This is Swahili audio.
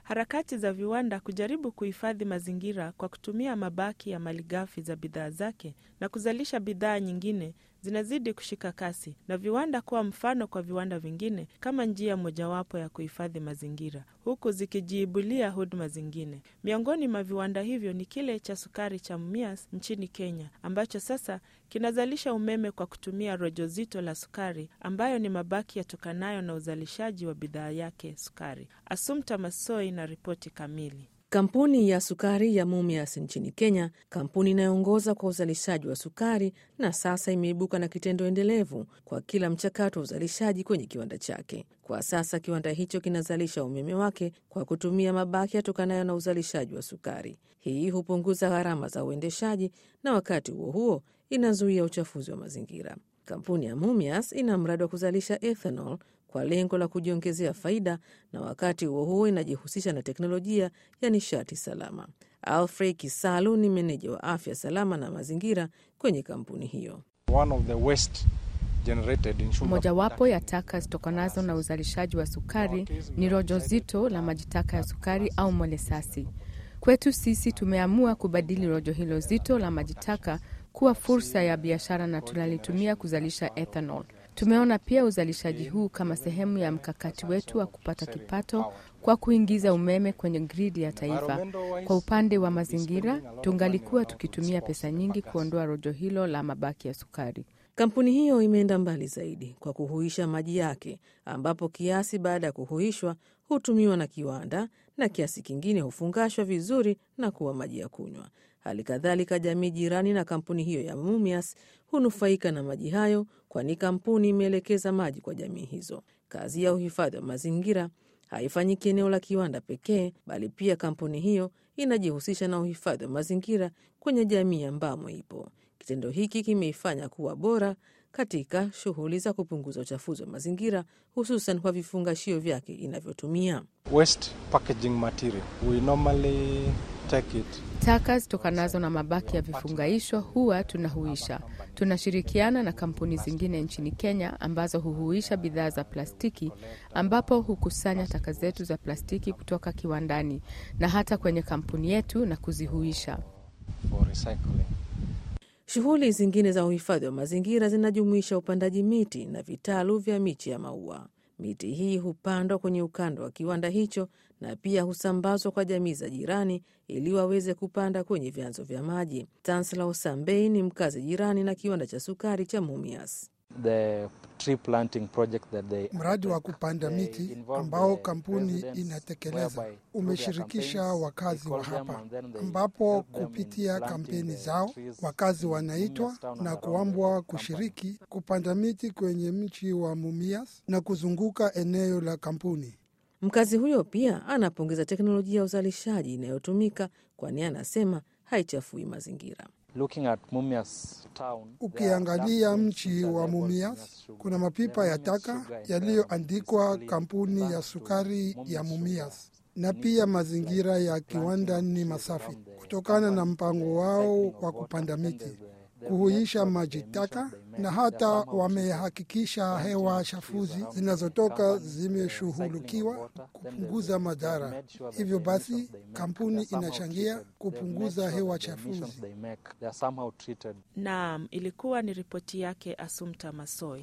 Harakati za viwanda kujaribu kuhifadhi mazingira kwa kutumia mabaki ya malighafi za bidhaa zake na kuzalisha bidhaa nyingine zinazidi kushika kasi na viwanda kuwa mfano kwa viwanda vingine kama njia mojawapo ya kuhifadhi mazingira, huku zikijiibulia huduma zingine. Miongoni mwa viwanda hivyo ni kile cha sukari cha Mumias nchini Kenya, ambacho sasa kinazalisha umeme kwa kutumia rojo zito la sukari, ambayo ni mabaki yatokanayo na uzalishaji wa bidhaa yake sukari. Asumta Masoi na ripoti kamili. Kampuni ya sukari ya Mumias nchini Kenya, kampuni inayoongoza kwa uzalishaji wa sukari, na sasa imeibuka na kitendo endelevu kwa kila mchakato wa uzalishaji kwenye kiwanda chake. Kwa sasa kiwanda hicho kinazalisha umeme wake kwa kutumia mabaki yatokanayo na uzalishaji wa sukari. Hii hupunguza gharama za uendeshaji na wakati huo huo inazuia uchafuzi wa mazingira. Kampuni ya Mumias ina mradi wa kuzalisha ethanol kwa lengo la kujiongezea faida na wakati huo huo inajihusisha na teknolojia ya nishati salama. Alfred Kisalu ni meneja wa afya salama na mazingira kwenye kampuni hiyo. Mojawapo ya taka zitokanazo na uzalishaji wa sukari ni rojo zito la majitaka ya sukari au molesasi. Kwetu sisi tumeamua kubadili rojo hilo zito la majitaka kuwa fursa ya biashara na tunalitumia kuzalisha ethanol. Tumeona pia uzalishaji huu kama sehemu ya mkakati wetu wa kupata kipato kwa kuingiza umeme kwenye gridi ya taifa. Kwa upande wa mazingira, tungalikuwa tukitumia pesa nyingi kuondoa rojo hilo la mabaki ya sukari. Kampuni hiyo imeenda mbali zaidi kwa kuhuisha maji yake, ambapo kiasi baada ya kuhuishwa hutumiwa na kiwanda na kiasi kingine hufungashwa vizuri na kuwa maji ya kunywa. Hali kadhalika, jamii jirani na kampuni hiyo ya Mumias hunufaika na maji hayo, kwani kampuni imeelekeza maji kwa jamii hizo. Kazi ya uhifadhi wa mazingira haifanyiki eneo la kiwanda pekee, bali pia kampuni hiyo inajihusisha na uhifadhi wa mazingira kwenye jamii ambamo ipo. Kitendo hiki kimeifanya kuwa bora katika shughuli za kupunguza uchafuzi wa mazingira, hususan kwa vifungashio vyake inavyotumia. Taka zitokanazo na mabaki ya vifunganisho huwa tunahuisha. Tunashirikiana na kampuni zingine nchini Kenya ambazo huhuisha bidhaa za plastiki, ambapo hukusanya taka zetu za plastiki kutoka kiwandani na hata kwenye kampuni yetu na kuzihuisha. Shughuli zingine za uhifadhi wa mazingira zinajumuisha upandaji miti na vitalu vya miche ya maua. Miti hii hupandwa kwenye ukanda wa kiwanda hicho na pia husambazwa kwa jamii za jirani ili waweze kupanda kwenye vyanzo vya maji. Tansla Sambei ni mkazi jirani na kiwanda cha sukari cha Mumias. Mradi wa kupanda miti ambao kampuni inatekeleza umeshirikisha wakazi wa hapa, ambapo kupitia kampeni zao wakazi wanaitwa na kuambwa kushiriki kupanda miti kwenye mji wa Mumias na kuzunguka eneo la kampuni. Mkazi huyo pia anapongeza teknolojia ya uzalishaji inayotumika, kwani anasema haichafui mazingira. Ukiangalia mji wa Mumias kuna mapipa ya taka yaliyoandikwa kampuni ya sukari ya Mumias, na pia mazingira ya kiwanda ni masafi kutokana na mpango wao wa kupanda miti, kuhuisha maji taka, na hata wamehakikisha hewa chafuzi zinazotoka zimeshughulikiwa kupunguza madhara. Hivyo basi kampuni inachangia kupunguza hewa chafuzi. Naam, ilikuwa ni ripoti yake Asumta Masoi.